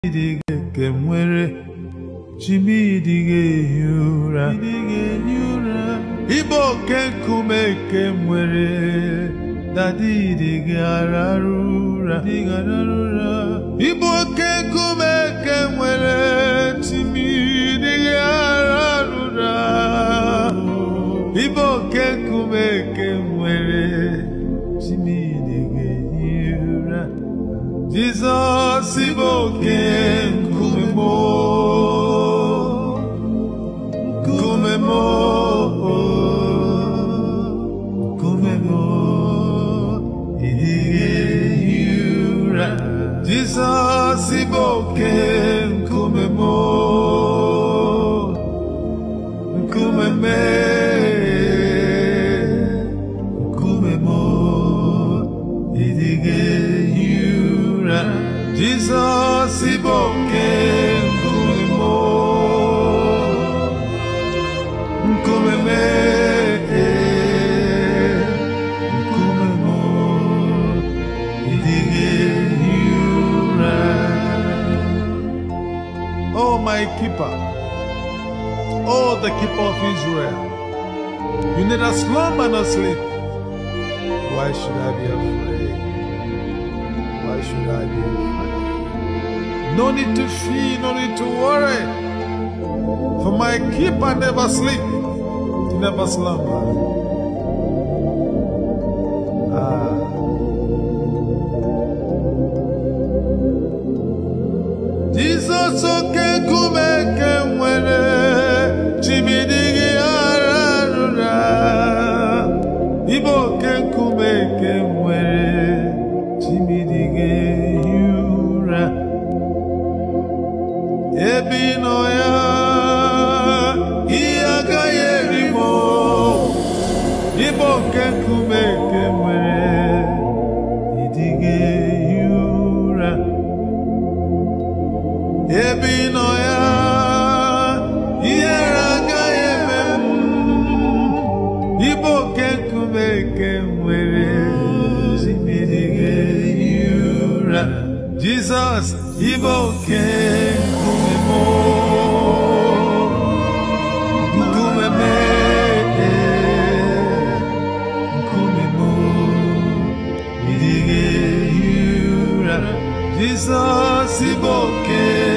ịdịghị nke nwere chimidịghị ehi ụra ịbụ oke nkume nke nwere dadịdịghị ararụ ụra ịbụ oke nkume nke nwere chimidịghị ararụ ụra ịbụ oke nkume nke nwere chimidịghị ehi ụra Jizọs bụ oke nkume m nkume m nkume m ịdịghị ehi ụra Jizọs bụ oke nkume m nkume m nkume m ịdịghị ehi ụra Jizọs bụ oke nkume m nkume m nkume m ịdịghị ehi ụra Oh my keeper Oh the keeper of Israel You neither slumber nor sleep Why should I be afraid? Why should I be afraid? No need to fear, no need to worry. For my keeper never sleep, he never slumber. Ah. Jesus oke nkume nke nwere chimidịghị ara rụra Ibe oke nkume nke nwere chimidịghị ehi ụra ebe ị nọ ya ihe agaghị eri m Ibe oke nkume nke nwere ịdịghị ehi ụra ebe ị nọ ya ihere agaghị eme m Ibe oke nkume nke nwere zimirighị ehi ụra Jizọs ibe oke nkume m nkume m nkume m ịdịghị ehi ụra Jizọs ibe oke